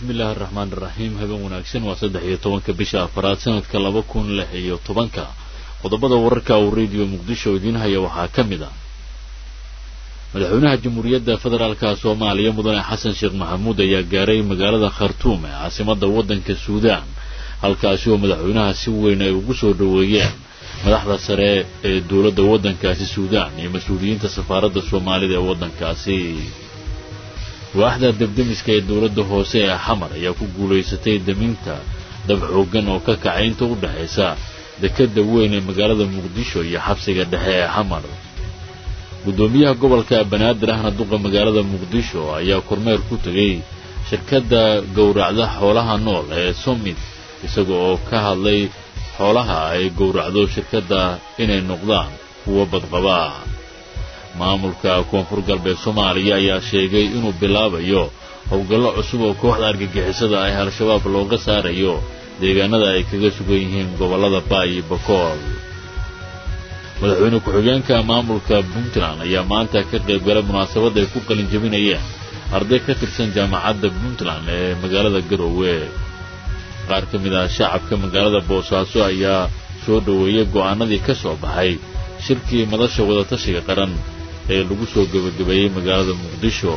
bismi illaahi araxmaan iraxiim habeen wanaagsan waa saddex iyo tobanka bisha afaraad sanadka laba kun lix iyo tobanka qodobada wararka uu radio muqdisho idiin haya waxaa ka mid ah madaxweynaha jamhuuriyadda federaalka soomaaliya mudane xasan sheekh maxamuud ayaa gaaray magaalada khartuum ee caasimada waddanka suudaan halkaasi oo madaxweynaha si weyn ay ugu soo dhoweeyeen madaxda sare ee dowladda waddankaasi suudaan iyo mas-uuliyiinta safaaradda soomaalida ee waddankaasi waaxda debdemiska ee dowladda hoose ee xamar ayaa ku guulaysatay daminta dab xooggan oo ka kacay inta u dhexaysa dekadda weyn ee magaalada muqdisho iyo xabsiga dhexe ee xamar guddoomiyaha gobolka banaadir ahna duqa magaalada muqdisho ayaa kormeer ku tegay shirkadda gowracda xoolaha nool ee somit isaga oo ka hadlay xoolaha ay gowracdo shirkadda inay noqdaan kuwo badqaba maamulka koonfur galbeed soomaaliya ayaa sheegay inuu bilaabayo howlgallo cusub oo kooxda argagixisada ah al-shabaab looga saarayo deegaanada ay kaga sugan yihiin gobollada baay iyo bakool madaxweyne ku-xigeenka maamulka puntland ayaa maanta ka qayb galay munaasabad ay ku qalin jebinayeen arday ka tirsan jaamacadda puntland ee magaalada garoowe qaar ka mid ah shacabka magaalada boosaaso ayaa soo dhoweeyey go'aanadii ka soo baxay shirkii madasha wadatashiga qaran ee lagu soo gebagabeeyey magaalada muqdisho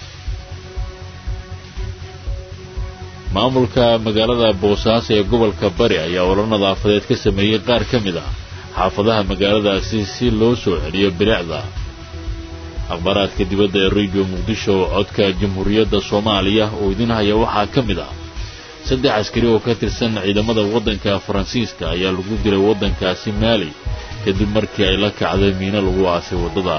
maamulka magaalada boosaaso ee gobolka bari ayaa olol nadaafadeed ka sameeyey qaar ka mid ah xaafadaha magaaladaasi si loo soo celiyo bilicda akhbaaraadka dibadda ee radio muqdisho codka jamhuuriyadda soomaaliya oo idin haya waxaa ka mid ah saddex askari oo ka tirsan ciidamada waddanka faransiiska ayaa lagu dilay waddankaasi maali kadib markii ay la kacday miino lagu aasay waddada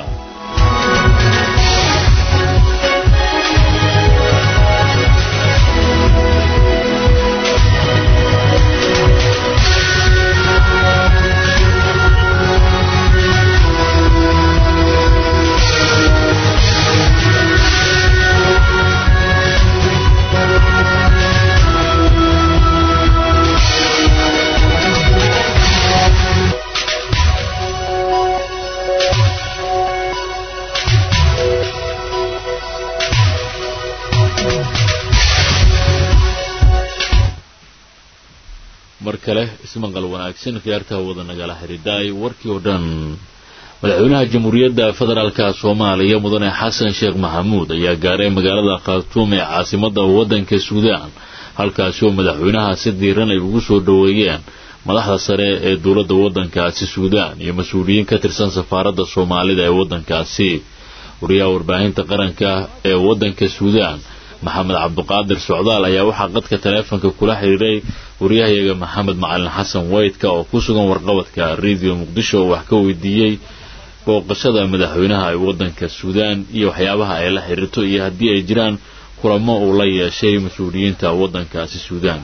mar kale ismaqal wanaagsan khiyaartaha wada nagala xidhiidhaay warkii oo dhan madaxweynaha jamhuuriyadda federaalka soomaaliya mudane xasan sheekh maxamuud ayaa gaaray magaalada khartuum ee caasimadda waddanka suudaan halkaasi oo madaxweynaha si diiran ay ugu soo dhoweeyeen madaxda sare ee dowladda waddankaasi suudaan iyo mas-uuliyiin ka tirsan safaaradda soomaalida ee waddankaasi wariyaha warbaahinta qaranka ee waddanka suudaan maxamed cabduqaadir socdaal ayaa waxaa qadka taleefonka kula xidhiiray waryahayaga maxamed macalin xasan weydka oo ku sugan warqabadka radio muqdisho oo wax ka weydiiyey booqashada madaxweynaha ee waddanka suudaan iyo waxyaabaha ay la xidhiirto iyo haddii ay jiraan kulamo uu la yeeshay mas-uuliyiinta waddankaasi suudaan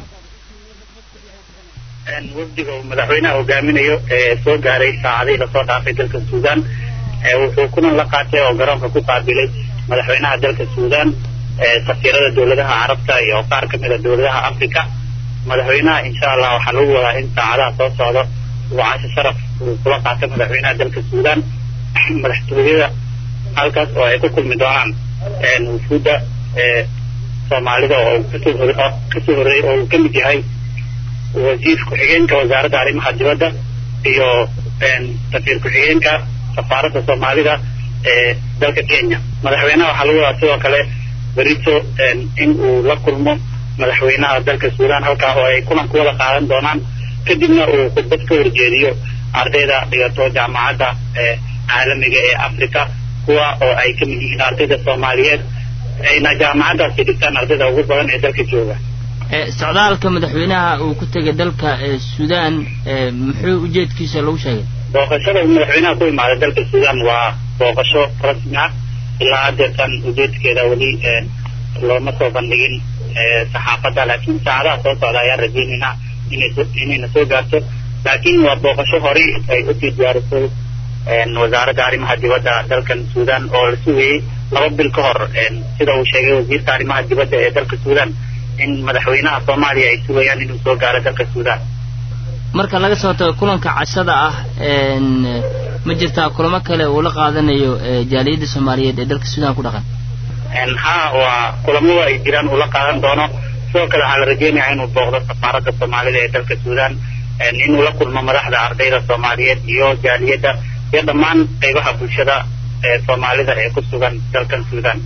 wafdiga uu madaxweynaha hogaaminayo ee soo gaaray saacadihii lasoo dhaafay dalka suudaan wuxuu kulan la qaatay oo garoonka ku qaabilay madaxweynaha dalka suudaan safiirada dowladaha carabta iyo qaar ka mid a dowladaha africa madaxweynaha insha allah waxaa lagu wadaa in saacadaha soo socdo uu casho sharaf uu kula qaato madaxweynaha dalka suudaan madaxtooyada halkaas oo ay ku kulmi doonaan wufuudda soomaalida oo kasoo horreeyey oo uu ka mid yahay wasiir ku-xigeenka wasaaradda arrimaha dibadda iyo safiir ku-xigeenka safaaradda soomaalida ee dalka kenya madaxweynaha waxaa lagu wadaa sidoo kale berito in uu la kulmo madaxweynaha dalka suudaan halkaa oo ay kulan ku wada qaadan doonaan kadibna uu khudbad ka horjeediyo ardayda dhigato jaamacadda caalamiga ee africa kuwa oo ay ka mid yihiin ardayda soomaaliyeed ayna jaamacaddaasi dhigtaan ardayda ugu badan ee dalka jooga socdaalka madaxweynaha uu ku tegay dalka suudaan muxuu ujeedkiisa lagu sheegay booqashada uu madaxweynaha ku imaaday dalka suudaan waa booqasho rasmi ah ilaa haddeertan ujeedkeeda weli looma soo bandhigin saxaafadda laakiin saacadaha soo socda ayaan rajeynaynaa inayna soo gaarto laakiin waa booqasho horey ay usii diyaarisay wasaaradda arrimaha dibadda dalkan suudaan oo la sugayey laba bil ka hor sida uu sheegay wasiirka arrimaha dibadda ee dalka suudaan in madaxweynaha soomaaliya ay sugayaan inuu soo gaaro dalka suudaan marka laga soo tago kulanka cashada ah ma jirtaa kulamo kale uu la qaadanayo jaaliyadda soomaaliyeed ee dalka suudaan ku dhaqan ha waa kulamada ay jiraan uu la qaadan doono sidoo kale waxaa la rajeynayaa inuu booqdo safaaradda soomaalida ee dalka suudaan inuu la kulmo madaxda ardayda soomaaliyeed iyo jaaliyadda iyo dhammaan qaybaha bulshada ee soomaalida ee ku sugan dalkan suudaan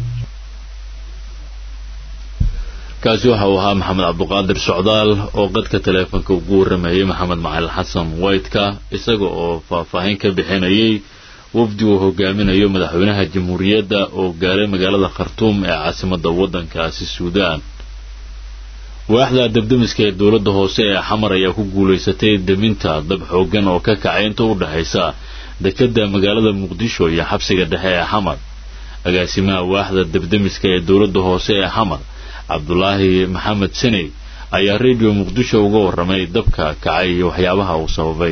kaasi waxa uu ahaa maxamed cabduqaadir socdaal oo qadka taleefonka ugu warramayay maxamed macalin xasan waytka isaga oo faahfaahin ka bixinayay wafdi uu hogaaminayo madaxweynaha jamhuuriyadda oo gaaray magaalada khartuum ee caasimadda waddankaasi suudaan waaxda debdemiska ee dowladda hoose ee xamar ayaa ku guulaysatay deminta dab xooggan oo ka kacay inta u dhexaysa dekedda magaalada muqdisho iyo xabsiga dhexe ee xamar agaasimaha waaxda debdemiska ee dowladda hoose ee xamar cabdulaahi maxamed seney ayaa radio muqdisho uga warramay dabka kacay iyo waxyaabaha uu sababay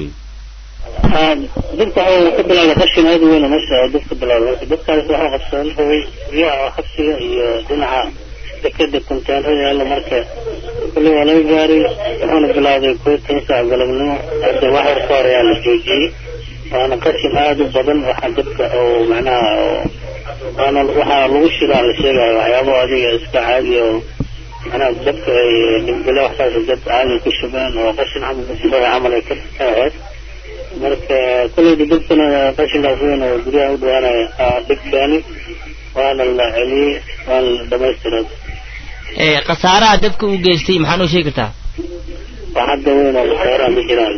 dabka waxa ka bilaabay qashin aad u weyn oo meesha dabka bilaabay dabkaas waxaa qabsadan rabay guryaha xabsiga iyo dhinaca dekeda konteenrada yaalla marka kulli waa laga gaaray wuxuuna bilaabay koo toban saac galabnimo hadda wax yar ka hor ayaa la joojiyey waana qashin aada u badan waxaa dabka oo macnaha waana waxaa lagu shidaa la sheegayo waxyaabo adiga iska caadi oo macnaha dabka ay dhimbile waxsaas dad caadi ku shubeen oo qashin camal musiibada camal ay ka ahayd marka kolleyda dabkana qashinkaas weyn oo guryaha u dhawaanaya dhibkeeni waana la celiyey waana la dhamaystiray khasaaraha dabka u geystay maxaa noo sheegi kartaa wax hadda weyn oo khasaaraha ma jiraan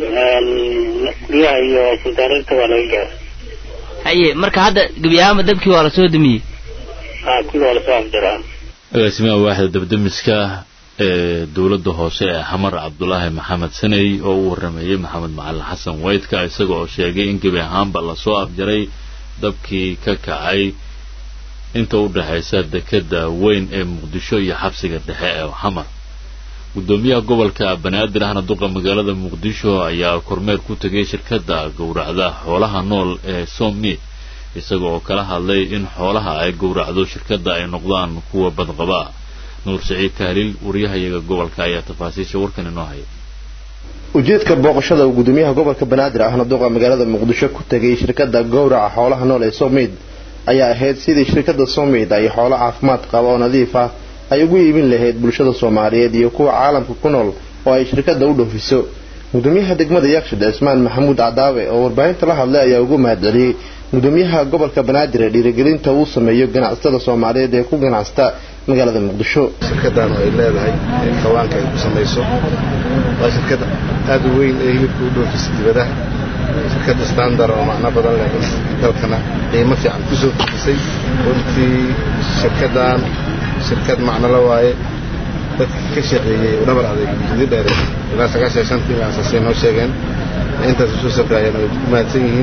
guryaha iyo kuntaarinta waa laga gaaray haye marka hadda gebi ahaanba dabkii waa lasoo damiyey ha kulli waa lasoo afjaraa agaasimaha waaxda debdemiska ee dowladda hoose ee xamar cabdulaahi maxamed saney oo u warrameeyey maxamed macalin xasan waydka isaga oo sheegay in gebi ahaanba lasoo afjaray dabkii ka kacay inta u dhexaysa dekedda weyn ee muqdisho iyo xabsiga dhexe ee xamar guddoomiyaha gobolka banaadir ahna duqa magaalada muqdisho ayaa kormeer ku tegay shirkadda gowracda xoolaha nool ee sommi isaga oo kala hadlay in xoolaha ay gowracdo shirkadda ay noqdaan kuwa badqaba nuur saciid tahliil wariyahayaga gobolka ayaa tafaasiisha warkan inoo haya ujeedka booqashada uu guddoomiyaha gobolka banaadir ahna duqa magaalada muqdisho ku tegay shirkadda gowraca xoolaha nool ee somid ayaa ahayd sidii shirkadda somid ay xoolo caafimaad qaba oo nadiif ah ay ugu iibin lahayd bulshada soomaaliyeed iyo kuwa caalamka ku nool oo ay shirkadda u dhoofiso gudoomiyaha degmada yakshed cismaan maxamuud cadaawe oo warbaahinta la hadlay ayaa ugu mahadceliyey gudoomiyaha gobolka banaadir ee dhiirigelinta uu sameeyo ganacsatada soomaaliyeed ee ku ganacsata magaalada muqdisho shirkaddan ay leedahay kawaanka ay ku samayso waa shirkad aada u weyn ee hilibka u dhoofisa dibadaha shirkadda standard oo macno badan leh dalkana qiimo fiican ku soo kordhisay runtii shirkaddan shirkad macno la waaye dadka ka shaqeeyey oo dhabar adeeg muddo dheere ilaa sagaashan shantii asaasay noo sheegeen intaas usoo safraayeen ay ku mahadsan yihiin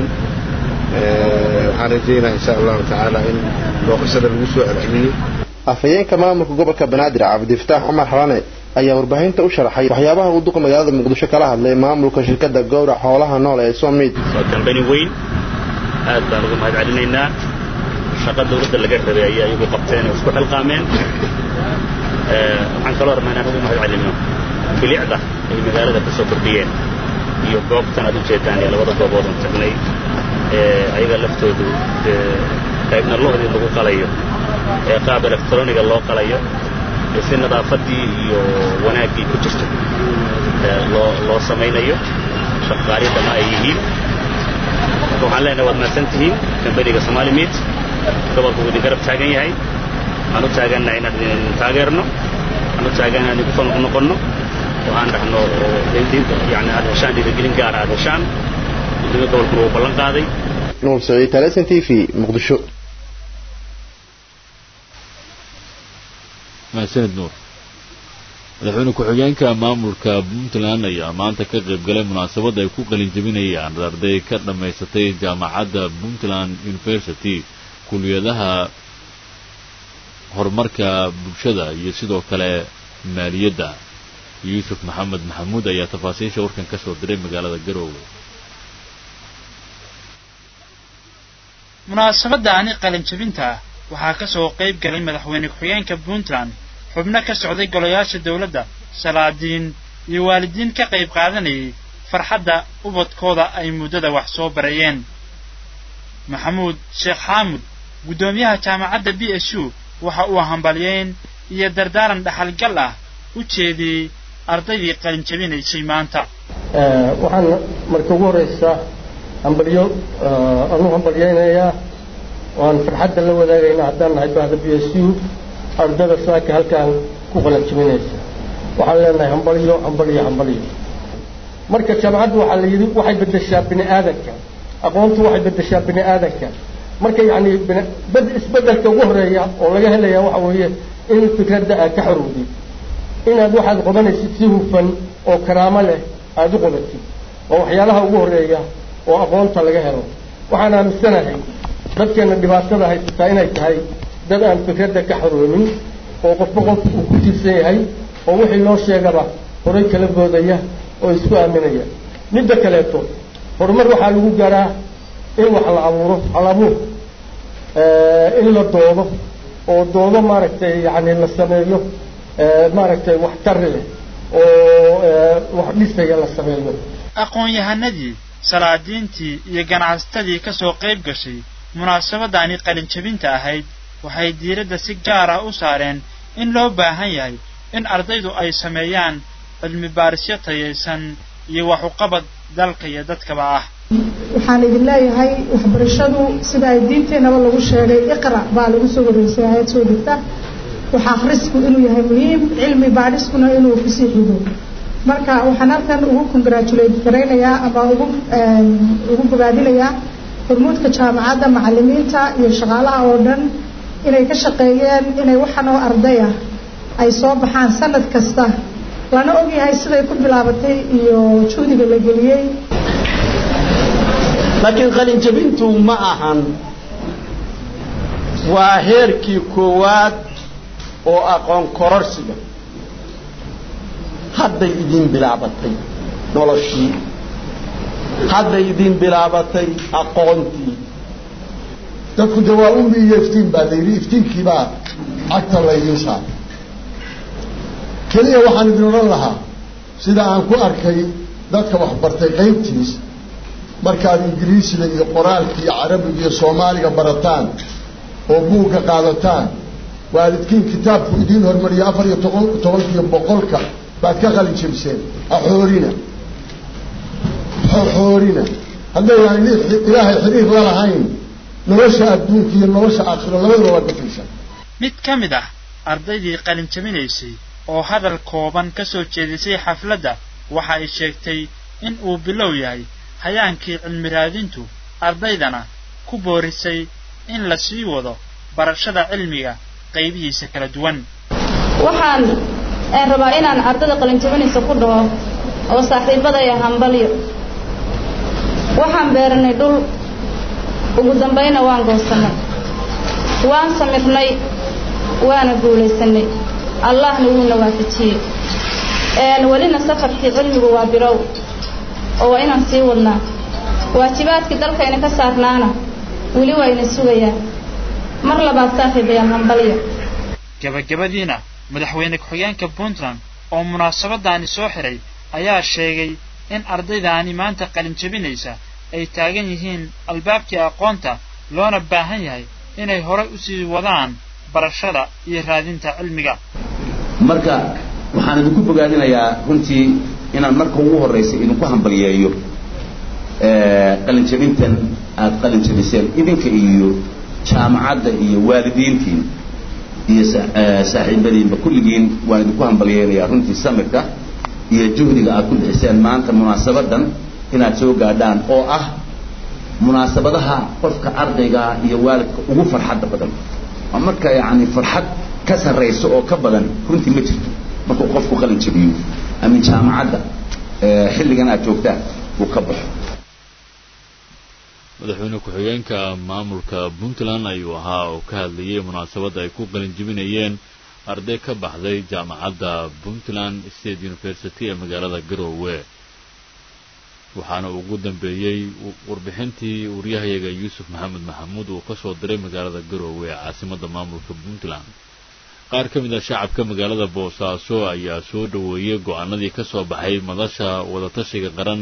waxaan rajeynaa insha allahu tacaala in booqashada lagu soo celceliyo afhayeenka maamulka gobolka banaadir cabdifataax cumar xalane ayaa warbaahinta u sharaxay waxyaabaha uu duqa magaalada muqdisho kala hadlay maamulka shirkadda gowrac xoolaha nool ee somid waa kambani weyn aad baan uga mahad celinaynaa shaqa dawladda laga rabay ayaa iyagu qabteen oo isku xilqaameen waxaan kaloo rabnaa inaan ugu mahad celino bilicda ay magaalada ka soo kordhiyeen iyo goobtan aad ujeedaan ee labada gooboodan tagnay ayaga laftoodu qaybna lohdii lagu qalayo ee qaab electroniga loo qalayo ee si nadaafaddii iyo wanaaggii ku jirto loo loo samaynayo shaqaariyadana ay yihiin marka waxaan leenahay waad mahadsan tihiin kambaniga somali meat gobolku uu idin garab taagan yahay waxaan u taagannahay inaan idin taageerno waxaan u taagannahay idinku soo noqnoqonno waxaan dhahno yani aad heshaan dhiirigelin gaara aad heshaan gudoomiya gobolkuna uu ballan qaaday nuur saciid talesan t v muqdisho mahadsanid nuur madaxweyne ku-xigeenka maamulka puntland ayaa maanta ka qayb galay munaasabad ay ku qalin jebinayaan arday ka dhammaysatay jaamacadda puntland university kuliyadaha horumarka bulshada iyo sidoo kale maaliyadda yuusuf maxamed maxamuud ayaa tafaasiisha warkan ka soo diray magaalada garoowe munaasabadaani qalinjabinta waxaa ka soo qayb galay madaxweyne ku-xigeenka puntland xubno ka socday golayaasha dowladda salaadiin iyo waalidiin ka qayb qaadanayay farxadda ubadkooda ay muddada wax soo barayeen maxamuud sheekh xaamud guddoomiyaha jaamacadda b s u waxa uu hambalyeyn iyo dardaaran dhaxalgal ah u jeediyey ardaydii qalin jabinaysay maanta waxaan marka ugu horeysa hambalyo anu hambalyaynayaa waan farxadda la wadaagayna haddaan nahay bahda b s u ardada saaka halkaan ku qalin jabinaysa waxaan leenahay hambalyo hambalyo hambalyo marka jaamacaddu waxaa la yidhi waxay beddeshaa bini aadanka aqoontu waxay beddeshaa bini aadanka marka yacni bed isbeddelka ugu horeeya oo laga helaya waxa weeye in fikradda aad ka xorowdid inaad waxaad qodanaysid si hufan oo karaamo leh aada u qodatid waa waxyaalaha ugu horeeya oo aqoonta laga helo waxaan aaminsanahay dadkeena dhibaatada haysataa inay tahay dad aan fikradda ka xoroonin oo qofba qof uu ku tiirsan yahay oo wixii loo sheegaba horay kala boodaya oo isku aaminaya midda kaleeto horumar waxaa lagu garaa in wax la abuuro hal abuur in la doodo oo doodo maaragtay yacni la sameeyo maaragtay wax tari leh oo wax dhisaya la sameeyo aqoon-yahanadii salaadiintii iyo ganacsatadii ka soo qayb gashay munaasabadani qalin jabinta ahayd waxay diiradda si gaar ah u saareen in loo baahan yahay in ardaydu ay sameeyaan cilmi baarisyo tayaysan iyo wax uqabad dalka iyo dadkaba ah waxaan idin leeyahay waxbarashadu sida ay diinteenaba lagu sheegay iqra baa lagu soo wareysay aayad soo degta waxa akhrisku inuu yahay muhiim cilmi baadhiskuna inuu kusii xigo marka waxaan halkan ugu congratulate garaynayaa ama ugu ugu bogaadinayaa hormuudka jaamacadda macalimiinta iyo shaqaalaha oo dhan inay ka shaqeeyeen inay waxan oo arday ah ay soo baxaan sanad kasta lana ogyahay siday ku bilaabatay iyo juhdiga la geliyey laakiin qalin jabintu ma ahan waa heerkii koowaad oo aqoon kororsiga hadday idin bilaabatay noloshii hadday idin bilaabatay aqoontii dadku de waa umbi iyo iftiin baa layidhi iftiinkiibaa cagta laydiin saaray keliya waxaan idin odhan lahaa sida aan ku arkay dadka waxbartay qaybtiis markaad ingiriisiga iyo qoraalka iyo carabiga iyo soomaaliga barataan oo buugga qaadataan waalidkiin kitaabku idiin hormariya afar iyo toqon tobankiiyo boqolka baad ka qalin jebiseen axoorina xoorina haddayaan ilaahay xiriir la lahayn nolosha adduunka iyo nolosha aakhiro labadaba waa gafaysa mid ka mid ah ardaydii qalin jabinaysay oo hadal kooban ka soo jeedisay xafladda waxa ay sheegtay in uu bilow yahay hayaankii cilmi raadintu ardaydana ku boorisay in la sii wado barashada cilmiga qaybihiisa kala duwan waxaan rabaa inaan ardada qalinjabinaysa ku dhaho oo saaxiibadaya hambalyo waxaan beeranay dhul ugu dambayna waan goosannay waan samirnay waana guulaysanay allahna wuuna waafajiyey welina safarkii cilmigu waa birow oo waa inaan sii wadnaa waajibaadkii dalkayna ka saarnaana weli waa ina sugayaan mar labaad saaxiibayaal hambalyo gabagabadiina madaxweyne ku-xigeenka puntland oo munaasabadaani soo xiray ayaa sheegay in ardaydaani maanta qalin jabinaysa ay taagan yihiin albaabkii aqoonta loona baahan yahay inay horay usii wadaan barashada iyo raadinta cilmiga marka waxaan idinku bogaadinayaa runtii inaan marka ugu horraysa idinku hambalyeeyo qalinjabintan aada qalin jabiseen idinka iyo jaamacadda iyo waalidiintiin iyo saaxiibadiinba kulligiin waan idinku hambalyeynayaa runtii samirka iyo juhdiga aad ku bixiseen maanta munaasabadan inaad soo gaadhaan oo ah munaasabadaha qofka ardayga iyo waalidka ugu farxadda badan waa marka yacni farxad ka sarraysa oo ka badan runtii ma jirto markuu qofku qalin jabiyo ama jaamacadda xilligan aad joogtaan uu ka baxo madaxweyne ku-xigeenka maamulka puntland ayuu ahaa oo ka hadlayay munaasabadda ay ku qalin jebinayeen arday ka baxday jaamacadda puntland state university ee magaalada garoowe waxaana ugu dambeeyey warbixintii waryahayaga yuusuf maxamed maxamuud uu ka soo diray magaalada garoowe ee caasimadda maamulka puntland qaar ka mid ah shacabka magaalada boosaaso ayaa soo dhoweeyey go-aanadii ka soo baxay madasha wadatashiga qaran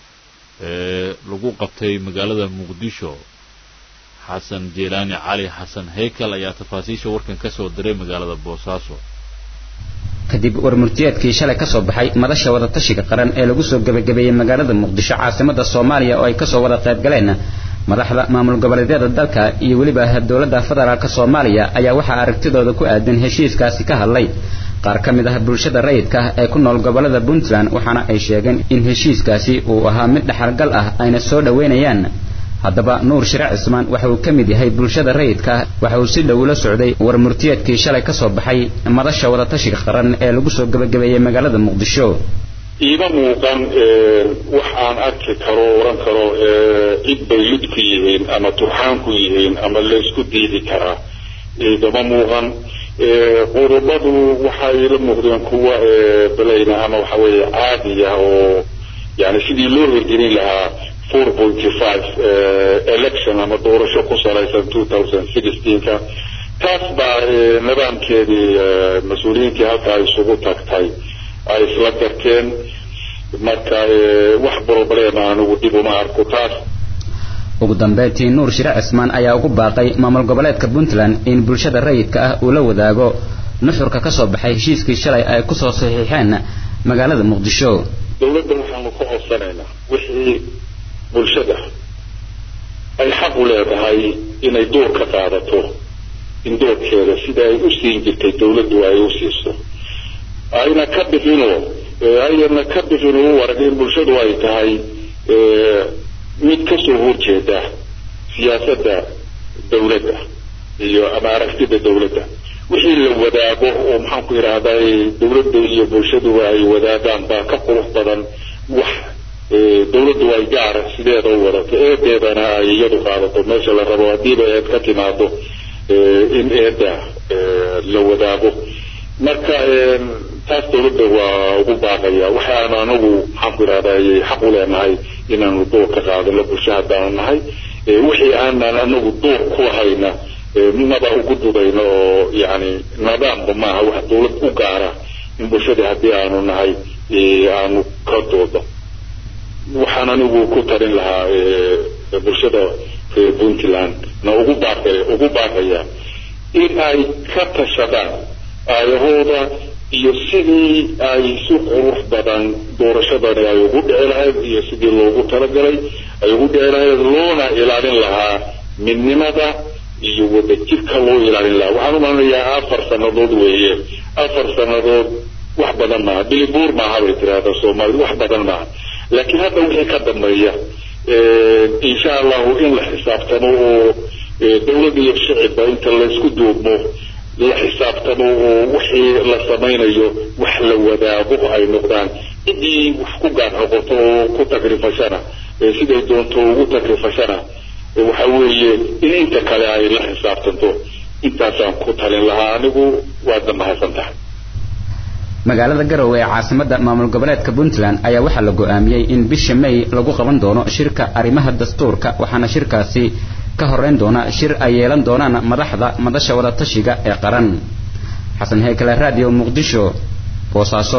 ee lagu qabtay magaalada muqdisho xasan jeelaani cali xasan heykal ayaa tafaasiisha warkan ka soo diray magaalada boosaaso kadib warmurtiyeedkii shalay ka soo baxay madasha wadatashiga qaran ee lagu soo gebagabeeyey magaalada muqdisho caasimada soomaaliya oo ay kasoo wada qayb galeen madaxda maamul goboleedyada dalka iyo weliba dowladda federaalk soomaaliya ayaa waxaa aragtidooda ku aadan heshiiskaasi ka hadlay qaar ka mid ah bulshada rayidka ah ee ku nool gobolada puntland waxaana ay sheegeen in heshiiskaasi uu ahaa mid dhexalgal ah ayna soo dhoweynayaan haddaba nuur shire cismaan waxa uu ka mid yahay bulshada rayidka ah waxa uu si dhow la socday warmurtiyeedkii shalay ka soo baxay madasha wadatashiga qaran ee lagu soo gebagabeeyey magaalada muqdisho iima muuqan wax aan arki karo oran karo cid bay lid ku yihiin ama turxaan ku yihiin ama laysku diidi karaa igama muuqan qodobadu waxay la muuqdeen kuwa belayna ama waxa weeye caadiya oo yani sidii loo hirgelin lahaa four pointy five election ama doorasho ku salaysan two thousand sixteenka taas baa nidaamkeedii mas-uuliyiintii halkaa isugu tagtay ay isla garteen marka wax problema anigu dib uma arko taas ugu dambeyntii nuur shire cismaan ayaa ugu baaqay maamul goboleedka puntland in bulshada rayidka ah uu la wadaago nuxurka ka soo baxay heshiiskii shalay ay kusoo saxiixeen magaalada muqdisho dowladda waxaanu ka codsanaynaa wixii bulshada ay xaq u leedahay inay door ka qaadato in doorkeeda sida ay u siin jirtay dowladdu ay u siiso ayna ka bixinoo ayna ka bixin u arag in bulshadu ay tahay mid kasoo horjeeda siyaasadda dowladda iyo ama aragtida dowladda wixii la wadaago oo maxaan ku idhaahdaa dowladda iyo bulshaduba ay wadaagaan baa ka qurux badan wax dowladdu ay gaara sideeda u wadato eedeedana ay iyadu qaadato meesha la rabo haddiiba eed ka timaado in eedda la wadaago marka taas dowladda waa ugu baaqaya waxaanu anagu maxaan ku idhahdaa xaq u leenahay inaanu door ka qaadano bulsho haddaanu nahay wixii aanan anagu door ku lahayna maba ugu dudayno oo yani nidaamba maaha wax dowlad u gaara in bulshada haddii aanu nahay aanu ka doodo waxaan anigu ku tarin lahaa bulshada reer puntland na ugu baaqe ugu baaqaya in ay ka tashadaan aayahooda iyo sidii ay si qurux badan doorashadani ay ugu dhici lahayd iyo sidii loogu talagalay ay ugu dhici lahayd loona ilaalin lahaa midnimada iyo wadajirka loo ilaalin lahaa waxaan u malinayaa afar sannadood weeye afar sannadood wax badan maaha bilibuur maaha bay tiraahdaa soomaalida wax badan maaha laakiin hadda wixii ka dambeeya insha allahu in la xisaabtamo oo dowladda iyo shicibba inta laysku duubmo la xisaabtamo oo wixii la samaynayo wax la wadaago ay noqdaan ciddii wax ku gaar noqoto oo ku tagrifashana siday doonto ugu tagrifashana waxa weeye in inta kale ay la xisaabtanto intaasaan ku talin lahaa anigu waadna mahadsan tahay magaalada garowe ee caasimada maamul goboleedka puntland ayaa waxaa la go'aamiyey in bisha may lagu qaban doono shirka arrimaha dastuurka waxaana shirkaasi ka horeyn doona shir ay yeelan doonaan madaxda madasha wadatashiga ee qaran xasan heykale radio muqdisho boosaaso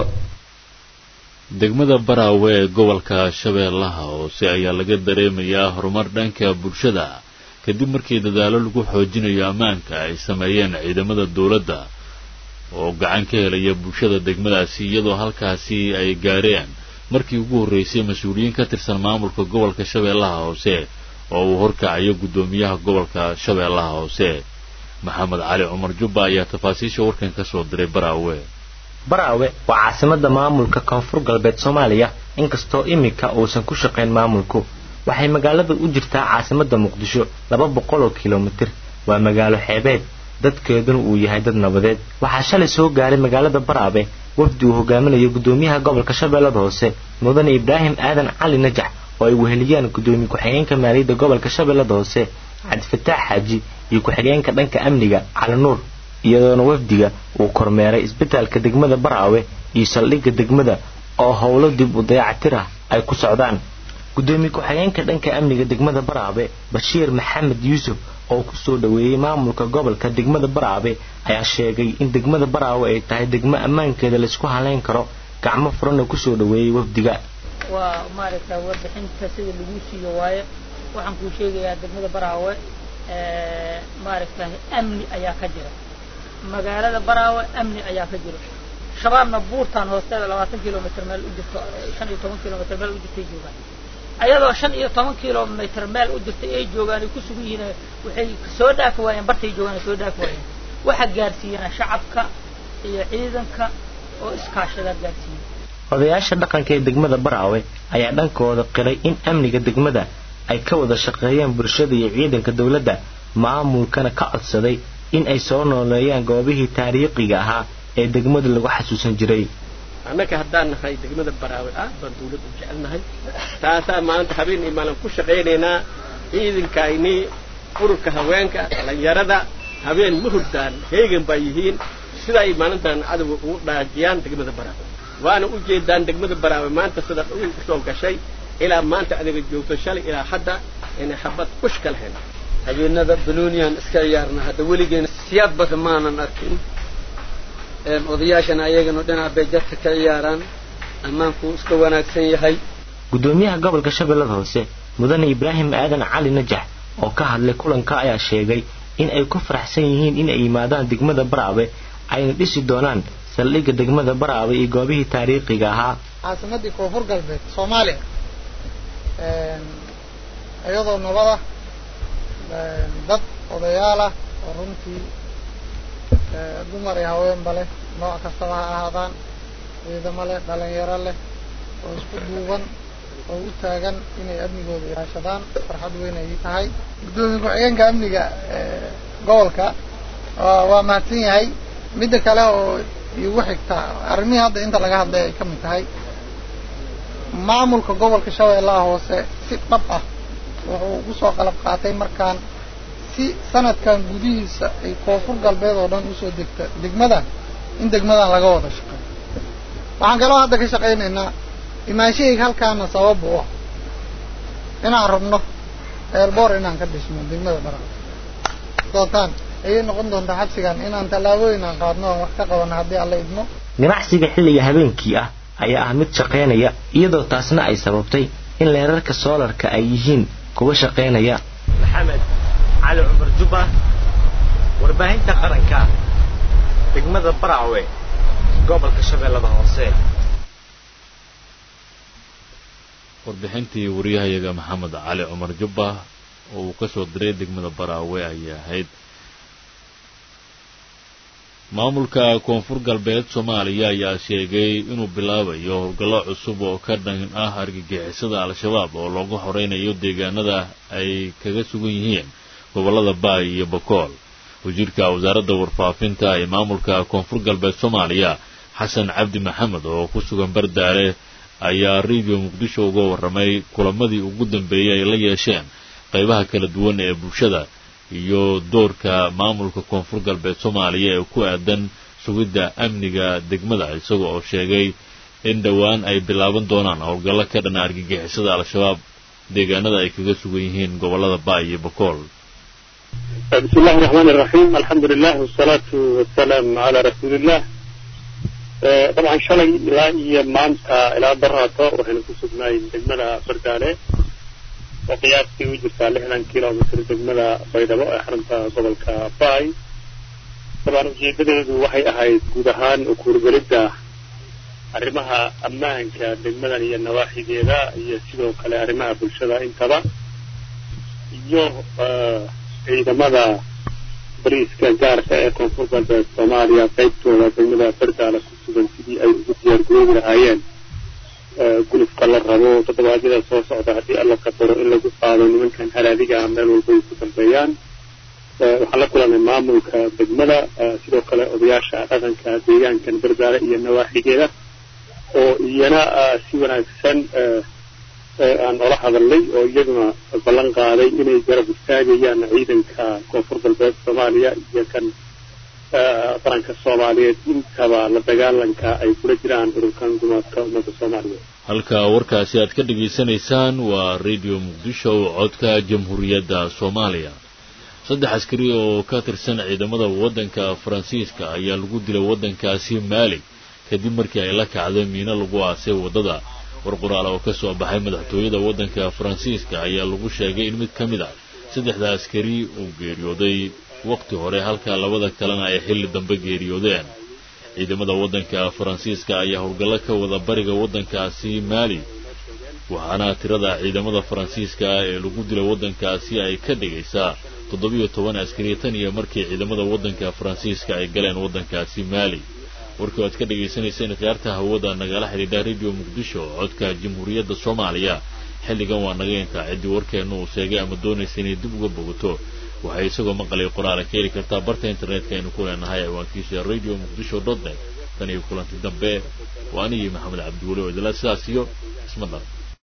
degmada baraawe ee gobolka shabeellaha hoose ayaa laga dareemayaa horumar dhanka bulshada kadib markii dadaalo lagu xoojinayo ammaanka ay sameeyeen ciidamada dowladda oo gacan ka helaya bulshada degmadaasi iyadoo halkaasi ay gaareen markii ugu horreysay mas-uuliyiin ka tirsan maamulka gobolka shabeellaha hoose oo uu horkacayo guddoomiyaha gobolka shabeellaha hoose maxamed cali cumar jubba ayaa tafaasiisha warkan ka soo diray baraawe baraawe waa caasimada maamulka koonfur galbeed soomaaliya inkastoo iminka uusan ku shaqayn maamulku waxay magaalada u jirtaa caasimada muqdisho laba boqol oo kilomitir waa magaalo xeebeed dadkeeduna uu yahay dad nabadeed waxaa shalay soo gaaray magaalada baraabe wafdi uu hogaaminayo guddoomiyaha gobolka shabeellada hoose mudane ibraahim aadan cali najax oo ay weheliyaan guddoomiye ku-xigeenka maaliyadda gobolka shabeellada hoose cabdifataax xaaji iyo ku-xigeenka dhanka amniga cali nuur iyadoona wafdiga uu kormeeray isbitaalka degmada baraawe iyo saldhigga degmada oo howlo dib u dayacatir ah ay ku socdaan guddoomiye ku-xigeenka dhanka amniga degmada baraabe bashiir maxamed yuusuf oo ku soo dhoweeyey maamulka gobolka degmada baraabe ayaa sheegay in degmada baraawe ay tahay degmo ammaankeeda laysku halayn karo gacmo furana kusoo dhoweeyey wafdiga waa maaragta warbixinta sida lagu siiyo waaye waxaan kuu sheegayaa degmada baraawe maaragta amni ayaa ka jira magaalada baraawe amni ayaa ka jira shabaabna buurtaan hoosteeda labaatan kilomitr meel u jirto shan iyo toban kilomitr meel u jirtay joogaan ayadoo shan iyo toban kilomitr meel u jirtay ay joogaan ay ku sugan yihiin waxay soo dhaafi waayeen bartay joogaan soo dhaafi waayeen waxaa gaarsiiyeen shacabka iyo ciidanka oo iskaashadaa gaarsiiyey odayaasha dhaqanka ee degmada baraawe ayaa dhankooda qiray in amniga degmada ay ka wada shaqeeyaan bulshada iyo ciidanka dowladda maamulkana ka codsaday in ay soo nooleeyaan goobihii taariikhiga ahaa ee degmada lagu xasuusan jiray annaga haddaan nahay degmada baraawe aad baan dawlad u jecelnahay taasaa maanta habeen iyo maalin ku shaqaynaynaa ciidankaynii ururka haweenka dhallinyarada habeen ma hurdaan heegan baa yihiin sida ay maalintan cadowga ugu dhaajiyaan degmada baraawe waana u jeedaan degmada baraawe maanta sida dhul usoo gashay ilaa maanta adiga joogto shalay ilaa hadda inay xabad kush ka lahayn habeenada banooniyan iska ciyaarna hadda weligeena siyaad badan maanan arkin odayaashana ayagana dhinaca bay jadka ka ciyaaraan ammaanku iska wanaagsan yahay gudoomiyaha gobolka shabeellada hoose mudane ibraahim aadan cali najax oo ka hadlay kulanka ayaa sheegay in ay ku faraxsan yihiin in ay yimaadaan degmada baraawe ayna dhisi doonaan saldhigga degmada baraawe iyo goobihii taariikhiga ahaa caasimadii koonfur galbeed soomaaliya iyadoo nabada dad odayaal ah oo runtii dumar iyo haweenba leh nooc kastaba ha ahaadaan ciidamo leh dhalinyaro leh oo isku duuban oo u taagan inay amnigooda ilaashadaan farxad weyn ay tahay guddoomiye ku-xigeenka amniga gobolka waa mahadsan yahay midda kale oo igu xigta arrimihii hadda inta laga hadlay ay ka mid tahay maamulka gobolka shabeellaha hoose si dhab ah wuxuu ugu soo qalab qaatay markaan si sanadkan gudihiisa ay koonfur galbeed oo dhan usoo degta degmadan in degmadan laga wada shaqeeyo waxaan kaloo hadda ka shaqaynaynaa imaanshahayga halkaana sabab u ah inaan rabno eerboor inaan ka dhisno degmada bara doontaan ayay noqon doontaa xabsigan inaan tallaabooyin aan qaadno oo wax ka qabano haddii alla idmo ganacsiga xilliga habeenkii ah ayaa ah mid shaqaynaya iyadoo taasna ay sababtay in leerarka soolarka ay yihiin kuwa shaqaynaya maxamed cali cumar jubba warbaahinta qaranka degmada baraawe gobolka shabeellada hoose warbixintii wariyahayaga maxamed cali cumar jubba oo uu ka soo diray degmada baraawe ayay ahayd maamulka koonfur galbeed soomaaliya ayaa sheegay inuu bilaabayo howlgallo cusub oo ka dhan ah argagixisada al-shabaab oo loogu horeynayo deegaanada ay kaga sugan yihiin gobollada baay iyo bakool wasiirka wasaaradda warfaafinta ee maamulka koonfur galbeed soomaaliya xasan cabdi maxamed oo ku sugan bardaale ayaa radio muqdisho uga warramay kulamadii ugu dambeeyey ay la yeesheen qaybaha kala duwan ee bulshada iyo doorka maamulka koonfur galbeed soomaaliya ee ku aadan sugidda amniga degmada isaga oo sheegay in dhowaan ay bilaaban doonaan howlgallo ka dhana argagixisada al-shabaab deegaanada ay kaga sugan yihiin gobollada baay iyo bakool بسم الله الرحمن الرحيم الحمد لله والصلاة والسلام على رسول الله طبعا شلي إلى مانتا إلى براتا وحين كسبنا دجمنا بردالة وقياسي وجرتا لحنا كيلو متر دجمنا بيضاء حرمتا gobolka باي طبعا ujeedadeedu waxay ahayd guud ahaan ukuurgelidda arrimaha ammaanka degmadan iyo nawaaxigeeda iyo sidoo kale arrimaha bulshada intaba iyo ciidamada bariiska gaarka ee koonfur galbeed soomaaliya qaybtooda degmada bardaala ku sugan sidii ay ugu diyaar garoobi lahaayeen gulufka la rabo toddobaadyada soo socda haddii alla qadaro in lagu qaado nimankan halaadiga ah meel walba ay ku dambeeyaan waxaan la kulanay maamulka degmada sidoo kale odayaasha dhaqanka deegaankan bardaale iyo nawaaxigeeda oo iyana si wanaagsan aan ola hadalnay oo iyaguna ballan qaaday inay garab istaagayaan ciidanka koonfur galbeed soomaaliya iyo kan qaranka soomaaliyeed intaba la dagaalanka ay kula jiraan ururkan gumaadka ummadda soomaaliyeed halka warkaasi aad ka dhegaysanaysaan waa radio muqdisho codka jamhuuriyadda soomaaliya saddex askari oo ka tirsan ciidamada waddanka faransiiska ayaa lagu dilay waddankaasi maali kadib markii ay la kacday miino lagu aasay waddada war qoraal oo ka soo baxay madaxtooyada waddanka faransiiska ayaa lagu sheegay in mid ka mid a saddexda askari uu geeriyooday waqti hore halka labada kalena ay xilli dambe geeriyoodeen ciidamada waddanka faransiiska ayaa howlgallo ka wada bariga waddankaasi maali waxaana tirada ciidamada faransiiska ee lagu dila waddankaasi ay ka dhigaysaa toddobiyo toban askari tan iyo markii ciidamada waddanka faransiiska ay galeen waddankaasi maali warkii aad ka dhagaysanayseen khiyaarta hawada nagala xidhiidha radio muqdisho codka jamhuuriyadda soomaaliya xilligan waa naga intaa ciddii warkeenna uu sheegay ama doonaysa inay dib uga bogato waxay isagoo maqalay qoraala ka heli kartaa barta internetka aynu ku leenahay ciwaankiisa radio muqdisho dot net tan iyo kulanti dambe waa anigii maxamed cabdiweli oo idila sidaas iyo isma dhar